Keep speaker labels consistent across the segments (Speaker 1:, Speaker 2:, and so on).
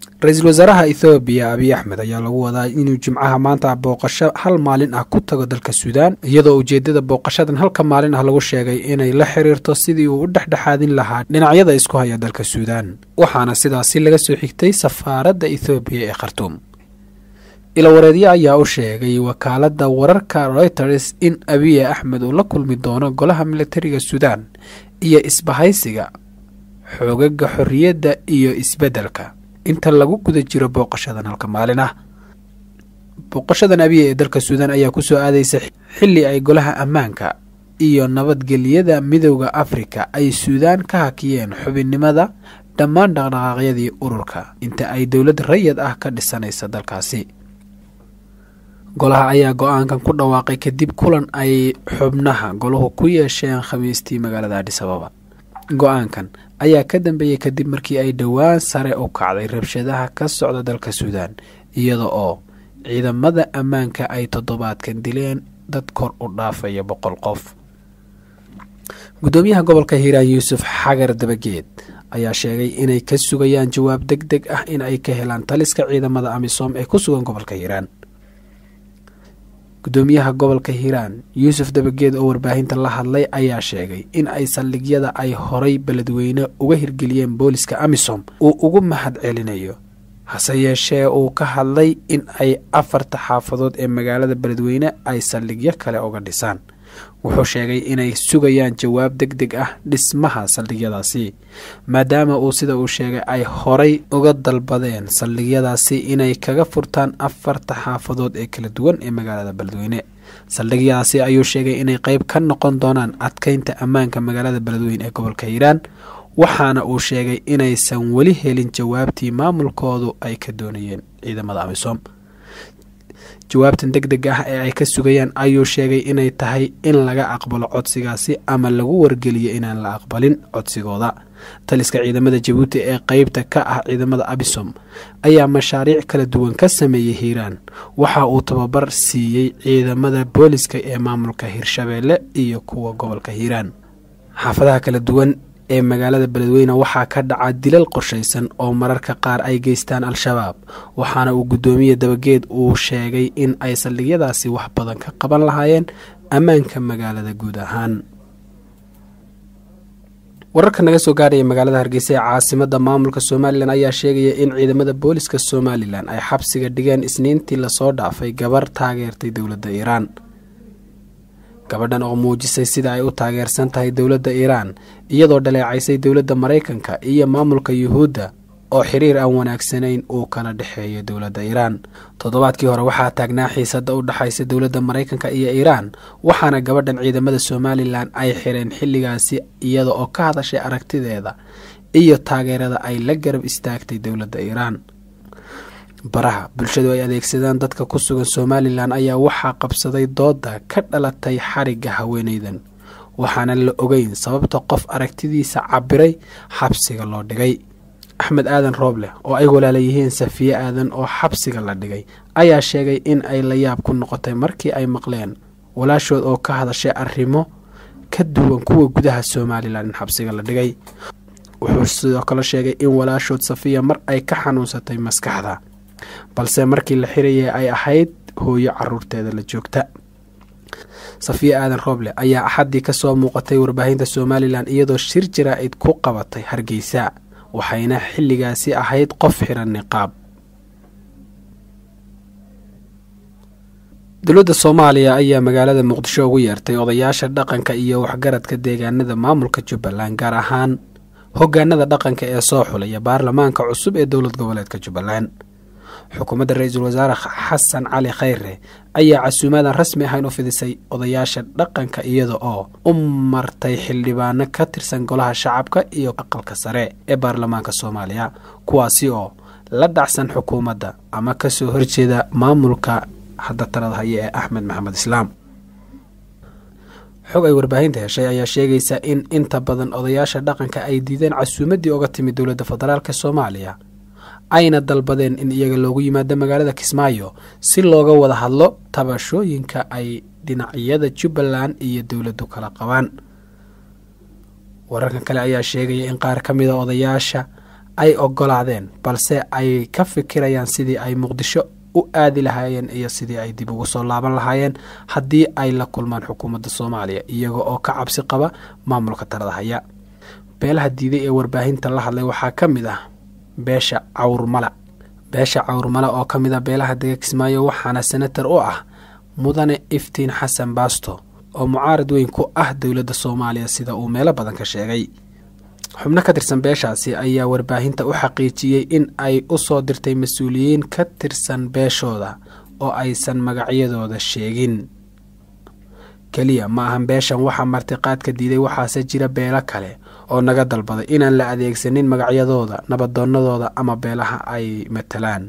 Speaker 1: ra-iisul wasaaraha ethoobiya abiy axmed ayaa lagu wadaa inuu jimcaha maanta booqasho hal maalin ah ku tago dalka suudaan iyadoo ujeedada booqashadan halka maalin ah lagu sheegay inay la xiriirto sidii uu u dhexdhexaadin lahaa dhinacyada isku haya dalka suudaan waxaana sidaasi laga soo xigtay safaaradda ethoobiya ee khartuum ilawareedyo ayaa u sheegay wakaaladda wararka reuters in abiy axmed uu la kulmi doono golaha militariga suudaan iyo isbahaysiga xoogaga xorriyadda iyo isbeddelka inta lagu guda jiro booqashadan halka maalin ah booqashadan abiya ee dalka suudaan ayaa kusoo aadaysa xilli ay golaha ammaanka iyo nabadgelyada midowda afrika ay suudaan ka hakiyeen xubinnimada dhammaan dhaqdhaqaaqyadii ururka inta ay dowlad rayad ah ka dhisanaysa dalkaasi golaha ayaa go-aankan ku dhawaaqay kadib kulan ay xubnaha golahu ku yeesheen khamiistii magaalada adhisababa go-aankan ayaa ka dambeeyey kadib markii ay dhowaan sare u kacday rabshadaha ka socda dalka suudaan iyada oo ciidamada ammaanka ay toddobaadkan dileen dad kor u dhaafaya boqol qof guddoomiyaha gobolka hiiraan yuusuf xagar dabageed ayaa sheegay inay ka sugayaan jawaab deg deg ah in ay ka helaan taliska ciidamada amisom ee ku sugan gobolka hiiraan guddoomiyaha gobolka hiiraan yuusuf dabageed oo warbaahinta la hadlay ayaa sheegay in ay saldhigyada ay horay beledweyne uga hirgeliyeen booliska amisom uu ugu mahad celinayo hase yeeshee uu ka hadlay in ay afarta xaafadood ee magaalada beledweyne ay saldhigyo kale uga dhisaan wuxuu sheegay inay sugayaan jawaab deg deg ah dhismaha saldhigyadaasi maadaama uu sida uu sheegay ay horay uga dalbadeen saldhigyadaasi inay kaga furtaan afarta xaafadood ee kala duwan ee magaalada beledweyne saldhigyadaasi ayuu sheegay inay qeyb ka noqon doonaan adkeynta ammaanka magaalada beledweyne ee gobolka hiiraan waxaana uu sheegay inaysan weli helin jawaabtii maamulkoodu ay ka doonayeen ciidamada amisom jawaabtan deg deg ah ee ay ka sugayaan ayuu sheegay inay tahay in laga aqbalo codsigaasi ama lagu wargeliyo inaan la aqbalin codsigooda taliska ciidamada jabuuti ee qeybta ka ah ciidamada abisom ayaa mashaariic kala duwan ka sameeyey hiiraan waxa uu tababar siiyey ciidamada booliska ee maamulka hirshabeelle iyo kuwa gobolka hiiraan xaafadaha kala duwan ee magaalada beledweyne waxaa ka dhaca dilal qorshaysan oo mararka qaar ay geystaan al-shabaab waxaana uu guddoomiye dabageed uu sheegay in ay saldhigyadaasi wax badan ka qaban lahaayeen ammaanka magaalada guud ahaan wararka naga soo gaaraya magaalada hargeysa ee caasimada maamulka somalilan ayaa sheegaya in ciidamada booliska somalilan ay xabsiga dhigeen isniintii lasoo dhaafay gabar taageertay dowladda iiraan gabadhan oo muujisay sida ay u taageersan tahay dowladda iiraan iyadoo dhaleecaysay dowladda maraykanka iyo maamulka yuhuudda oo xiriir aan wanaagsanayn uu kala dhexeeyo dowladda iiraan toddobaadkii hore waxaa taagnaa xiisada u dhexaysa dowladda maraykanka iyo iiraan waxaana gabadhan ciidamada somalilan ay xireen xilligaasi iyada oo ka hadashay aragtideeda iyo taageerada ay la garab istaagtay dowladda iiraan baraha bulshadu ay adeegsadaan dadka ku sugan somalilan ayaa waxaa qabsaday dooda ka dhalatay xarigga haweeneydan waxaana la ogeyn sababta qof aragtidiisa cabiray xabsiga loo dhigay axmed aadan rooble oo ay walaala yihiin safiye aadan oo xabsiga la dhigay ayaa sheegay in ay la yaab ku noqotay markii ay maqleen walaashood oo ka hadashay arrimo ka duwan kuwa gudaha somalilan in xabsiga la dhigay wuxuu sidoo kale sheegay in walaashood safiya mar ay ka xanuunsatay maskaxda balse markii la xirayay ay ahayd hooyo caruurteeda la joogta safiya aadan rooble ayaa axaddii kasoo muuqatay warbaahinta somalilan iyadoo shir jaraa-id ku qabatay hargeysa waxayna xilligaasi ahayd qof xiran niqaab dowladda soomaaliya ayaa magaalada muqdisho ugu yeertay odayaasha dhaqanka iyo waxgaradka deegaanada maamulka jubbaland gaar ahaan hogaanada dhaqanka ee soo xulaya baarlamaanka cusub ee dowlad goboleedka jubbaland xukuumadda ra-iisul wasaare xasan cali khayre ayaa casuumaadan rasmi ahayn u fidisay odayaasha dhaqanka iyada oo u martay xildhibaano ka tirsan golaha shacabka iyo aqalka sare ee baarlamaanka soomaaliya kuwaasi oo la dhacsan xukuumadda ama kasoo horjeeda maamulka hadda talada haya ee axmed maxamed islaam xog ay warbaahinta heshay ayaa sheegaysa in inta badan odayaasha dhaqanka ay diideen casuumaddii oga timid dowladda federaalk soomaaliya ayna dalbadeen in iyaga loogu yimaado magaalada kismaayo si looga wada hadlo tabashooyinka ay dhinacyada jubbaland iyo dowladdu kala qabaan wararkan kale ayaa sheegaya in qaar ka mida odayaasha ay ogolaadeen balse ay ka fikirayaan sidii ay muqdisho u aadi lahaayeen iyo sidii ay dib ugu soo laaban lahaayeen haddii ay la kulmaan xukuumadda soomaaliya iyaga oo ka cabsi qaba maamulka talada haya beelaha diiday ee warbaahinta la hadlay waxaa ka mid ah beesha cawrmala beesha cawrmala oo ka mid ah beelaha dega kismaayo waxaana senatar u ah mudane iftiin xasan baasto oo mucaarad weyn ku ah dowladda soomaaliya sida uu meelo badan ka sheegay xubno ka tirsan beeshaasi ayaa warbaahinta u xaqiijiyey in ay u soo dirtay mas-uuliyiin ka tirsan beeshooda oo aysan magacyadooda sheegin keliya ma ahan beeshan waxaa martiqaadka diiday waxaase jira beelo kale oo naga dalbaday inaan la adeegsanin magacyadooda nabadoonadooda ama beelaha ay matalaan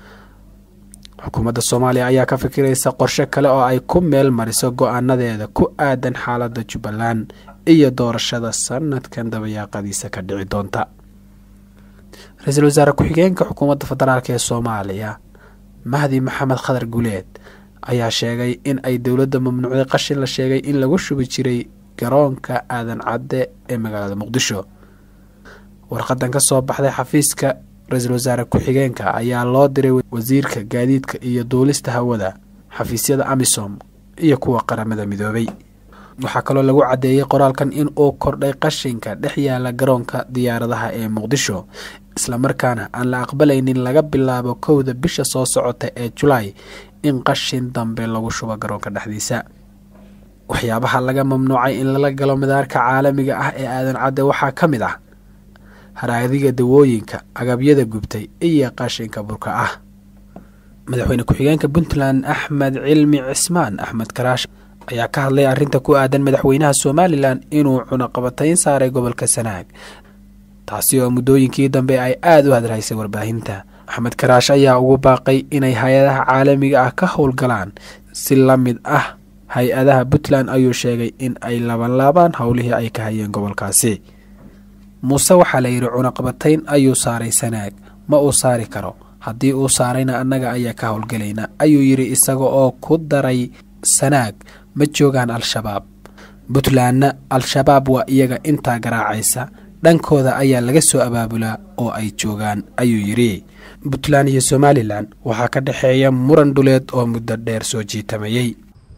Speaker 1: xukuumadda soomaaliya ayaa ka fikiraysa qorshe kale oo ay ku meel mariso go-aanadeeda ku aadan xaaladda jubbaland iyo doorashada sanadkan dabayaaqadiisa ka dhici doonta ra-iisul wasaare ku-xigeenka xukuumadda federaalk ee soomaaliya mahdi maxamed khadar guleed ayaa sheegay in ay dowladda mamnuucday qashin la sheegay in lagu shubi jiray garoonka aadan cadde ee magaalada muqdisho warqadan ka soo baxday xafiiska ra-iisul wasaare ku-xigeenka ayaa loo diray wasiirka gaadiidka iyo duulista hawada xafiisyada amisom iyo kuwa qaramada midoobay waxaa kaloo lagu caddeeyey qoraalkan in uu kordhay qashinka dhex yaala garoonka diyaaradaha ee muqdisho islamarkaana aan la aqbalaynin laga bilaabo kowda bisha soo socota ee julaay in qashin dambe lagu shubo garoonka dhexdiisa waxyaabaha laga mamnuucay in lala galo madaarka caalamiga ah ee aadan cadde waxaa ka mid ah haraadiga dawooyinka agabyada gubtay iyo qashinka burka ah madaxweyne ku-xigeenka puntland axmed cilmi cismaan axmed karaash ayaa ka hadlay arrinta ku aadan madaxweynaha somalilan inuu cunaqabatayn saaray gobolka sanaag taasi oo muddooyinkii dambe ay aada u hadalhaysay warbaahinta axmed karaash ayaa ugu baaqay inay hay-adaha caalamiga ah ka howlgalaan si la mid ah hay-adaha puntland ayuu sheegay in ay labanlaabaan howlihii ay ka hayeen gobolkaasi muuse waxaa la yidhi cunaqabatayn ayuu saaray sanaag ma uu saari karo haddii uu saarayna annaga ayaa ka howlgelayna ayuu yidhi isaga oo ku daray sanaag ma joogaan al-shabaab puntlandna al-shabaab waa iyaga intaa garaacaysa dhankooda ayaa laga soo abaabulaa oo ay joogaan ayuu yidhi puntland iyo somalilan waxaa ka dhexeeya muran dhuleed oo muddo dheer soo jiitamayey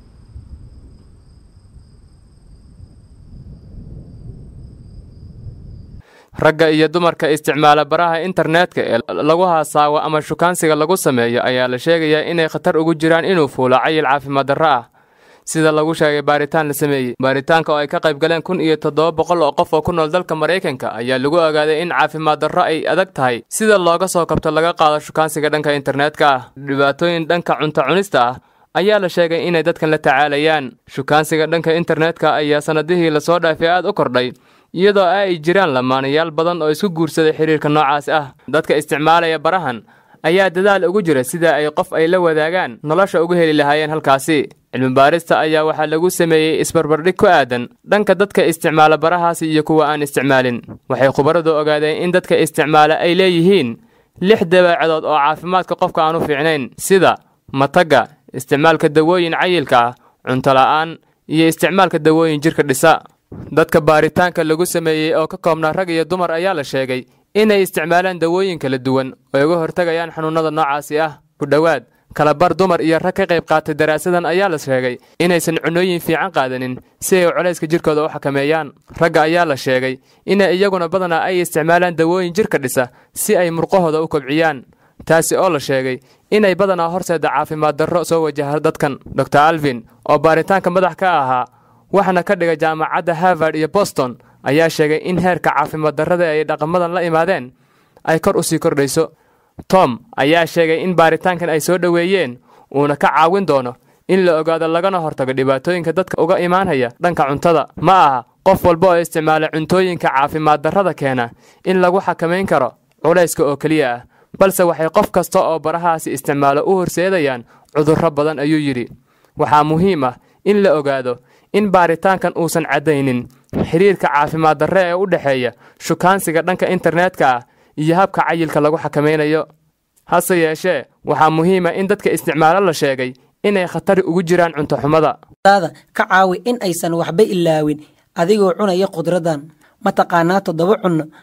Speaker 2: ragga iyo dumarka isticmaala baraha internetka ee lagu haasaawo ama shukaansiga lagu sameeyo ayaa la sheegayaa inay khatar ugu jiraan inuu fuulo cayil caafimaad darro ah sida lagu sheegay baaritaan la sameeyey baaritaanka oo ay ka qayb galeen kun iyo toddoba boqol oo qof oo ku nool dalka maraykanka ayaa lagu ogaaday in caafimaad darro ay adag tahay sida looga soo kabto laga qaado shukaansiga dhanka internetka ah dhibaatooyin dhanka cunto cunista ah ayaa la sheegay inay dadkan la tacaalayaan shukaansiga dhanka internetka ayaa sannadihii lasoo dhaafay aad u kordhay iyadoo ay jiraan lamaanayaal badan oo isku guursaday xiriirka noocaas ah dadka isticmaalaya barahan ayaa dadaal ugu jira sida ay qof ay la wadaagaan nolosha ugu heli lahaayeen halkaasi cilmibaarista ayaa waxaa lagu sameeyey isbarbardhig ku aadan dhanka dadka isticmaala barahaasi iyo kuwa aan isticmaalin waxay khubaradu ogaadeen in dadka isticmaala ay leeyihiin lix dabeecadood oo caafimaadka qofka aan u fiicnayn sida matagga isticmaalka dawooyin cayilka ah cunto la'aan iyo isticmaalka dawooyin jirka dhisa dadka baaritaanka lagu sameeyey oo ka koobnaa rag iyo dumar ayaa la sheegay inay isticmaalaan dawooyin kala duwan oo uga hortagayaan xanuunnada noocaasi ah ku dhowaad kalabar dumar iyo rag ka qayb qaatay daraasadan ayaa la sheegay inaysan cunooyin fiican qaadanin si ay culayska jirkooda u xakameeyaan ragga ayaa la sheegay inay iyaguna badanaa ay isticmaalaan dawooyin jirka dhisa si ay murqahooda u kobciyaan taasi oo la sheegay inay badanaa horseeda caafimaad darro soo wajaha dadkan dor alvin oo baaritaanka madax ka ahaa waxaana ka dhigay jaamacadda harvard iyo boston ayaa sheegay in heerka caafimaad darrada ay dhaqamadan la imaadeen ay kor u sii kordhayso tom ayaa sheegay in baaritaankan ay soo dhoweeyeen uuna ka caawin doono in la ogaado lagana hortago dhibaatooyinka dadka uga imaanaya dhanka cuntada ma aha qof walba oo isticmaala cuntooyinka caafimaad darrada keena in lagu xakamayn karo culayska oo keliya ah balse waxay qof kasta oo barahaasi isticmaalo u horseedayaan cudurro badan ayuu yidhi waxaa muhiim ah in la ogaado in baaritaankan uusan caddaynin xiriirka caafimaad darre ee u dhexeeya shukaansiga dhanka internetka ah iyo habka cayilka lagu xakamaynayo hase yeeshee waxaa muhiima in dadka isticmaalo la sheegay inay khatari ugu jiraan cuntoxumada
Speaker 3: ka caawi in aysan waxba ilaawin adigoo cunaya khudradan mataqaanaa toddoba cunno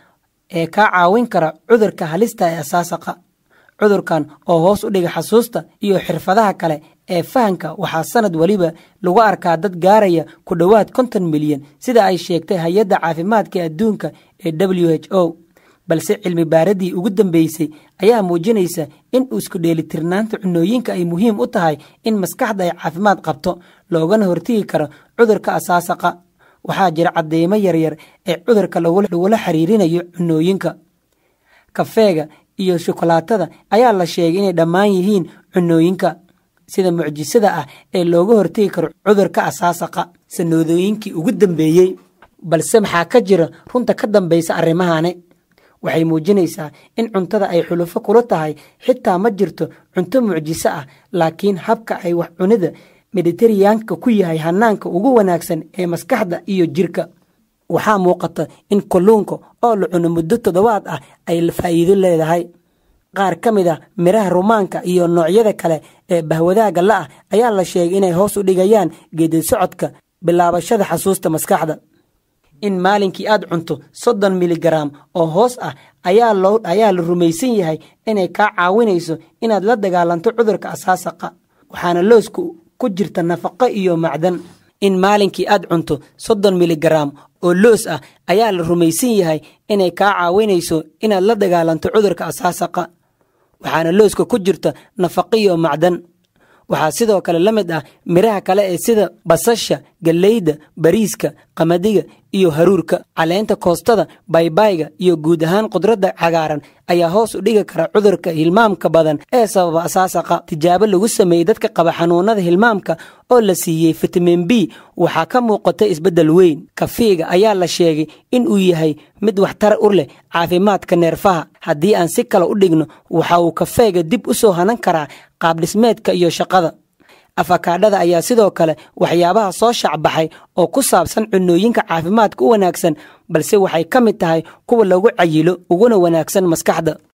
Speaker 3: ee kaa caawin kara cudurka halista ee asaasaqa cudurkan oo hoos u dhiga xasuusta iyo xirfadaha kale ee fahanka waxaa sanad weliba lagu arkaa dad gaaraya ku dhowaad konton milyan sida ay sheegtay hay-adda caafimaadka adduunka ee w h o balse cilmi baaradii ugu dambeysay ayaa muujinaysa in isku dheelitirnaanta cunooyinka ay muhiim u tahay in maskaxda ay caafimaad qabto loogana hortegi karo cudurka asaasaqa waxaa jira cadeymo yaryar ee cudurka lagula xiriirinayo cunooyinka kafeega iyo shukolaatada ayaa la sheegay inay dhammaan yihiin cunooyinka sida mucjisada ah ee looga hortegi karo cudurka asaasaqa sanoodooyinkii ugu dambeeyey balse maxaa ka jira runta ka dambaysa arrimahani waxay muujinaysaa in cuntada ay xulufo kula tahay xitaa ma jirto cunto mucjiso ah laakiin habka ay wax cunida mediteraneanka ku yahay hanaanka ugu wanaagsan ee maskaxda iyo jirka waxaa muuqata in kalluunka oo la cuno muddo toddobaad ah ay faa'iido leedahay qaar ka mid a midhaha rumaanka iyo noocyada kale ee bahwadaaga la'ah ayaa la sheegay inay hoos u dhigayaan geedi socodka bilaabashada xasuusta maskaxda in maalinkii aad cunto soddon miligaraam oo hoos ah ayaa la rumaysan yahay inay kaa caawinayso inaad la dagaalanto cudurka asaasaqa waxaana looska ku jirta nafaqo iyo macdan in maalinkii aad cunto soddon miligaraam oo loos ah ayaa la rumaysan yahay inay kaa caawinayso inaad la dagaalanto cudurka asaasaqa waxaana looska ku jirta nafaqo iyo macdan waxaa sidoo kale la mid ah midhaha kale ee sida basasha galleyda bariiska qamadiga iyo haruurka caleenta koostada baybayga iyo guud ahaan khudradda cagaaran ayaa hoos u dhigi kara cudurka hilmaamka badan ee sababa asaasaqa tijaabo lagu sameeyey dadka qaba xanuunada hilmaamka oo la siiyey fitamin b waxaa ka muuqata isbeddel weyn kafiiga ayaa la sheegay in uu yahay mid waxtar u leh caafimaadka neerfaha haddii aan si kale u dhigno waxa uu kafeega dib u soo hanan karaa qaabdhismeedka iyo shaqada afakaadhada ayaa sidoo kale waxyaabaha soo shacbaxay oo ku saabsan cunooyinka caafimaadka u wanaagsan balse waxay ka mid tahay kuwa lagu cayilo uguna wanaagsan maskaxda